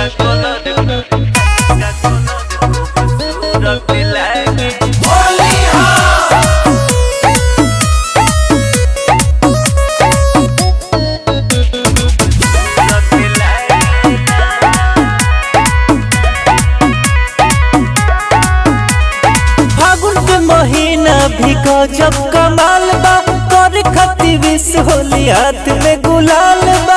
का कलर का कलर खूबसूरत लागे फागुन के महीना भी गजब कमाल बा कर खती विष होली हाथ में गुलाल बा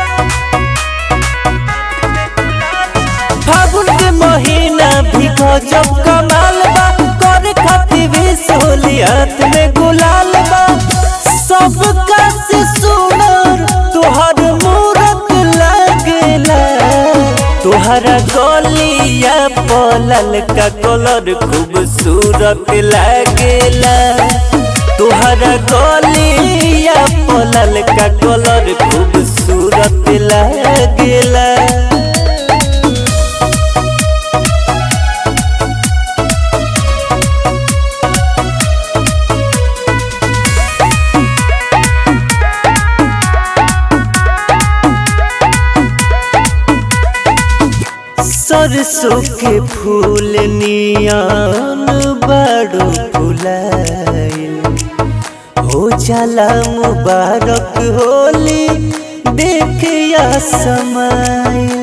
फागुन के महीना भी गजब कमाल बा कर खती विष होली हाथ में गुलाल बा सबका से सुनर तोहर मूरत लागेला तोहरा गलिया पलल का कलर खूबसूरत लागेला तोहरा गलिया पलल का कलर खूबसूरत लागेला सरसों के फूल नियन बड़ो फुलाइल हो जाला मुबारक होली देखिया समाइल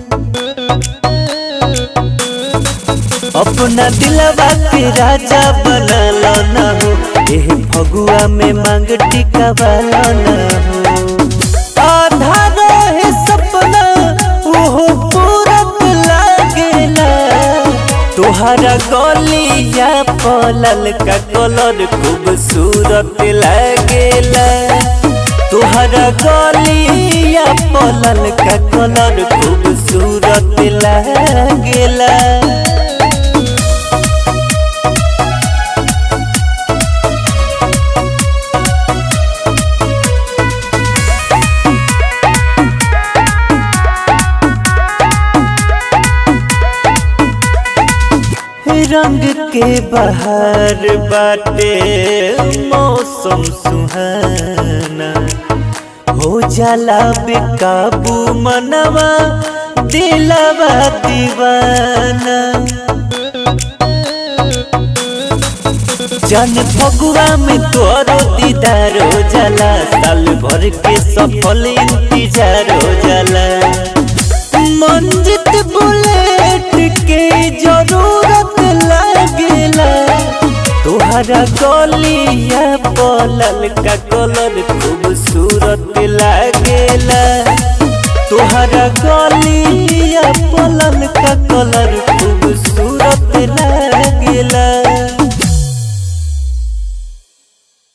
अपना दिलवा के राजा बनल न हो एह फगुआ में मांग टिका वाला न हो आधा रहे सपना ओहो पूरत लागेला तोहरा गलिया पलल का कलर खूबसूरत लागेला तोहरा गलिया पलल का कलर खूबसूरत लागेला रंग के बहार बाटे मौसम सुहाना हो जाला बेकाबू मनवा दिलवा दीवाना जन फगुआ में तोरो दीदार हो जाला साल भर के सफल इंतजार हो जाला मंजित बुलेट के जरूरत लागेला तोहरा गलिया पलल का कलर खूबसूरत लागेला तोहरा गलिया पलल का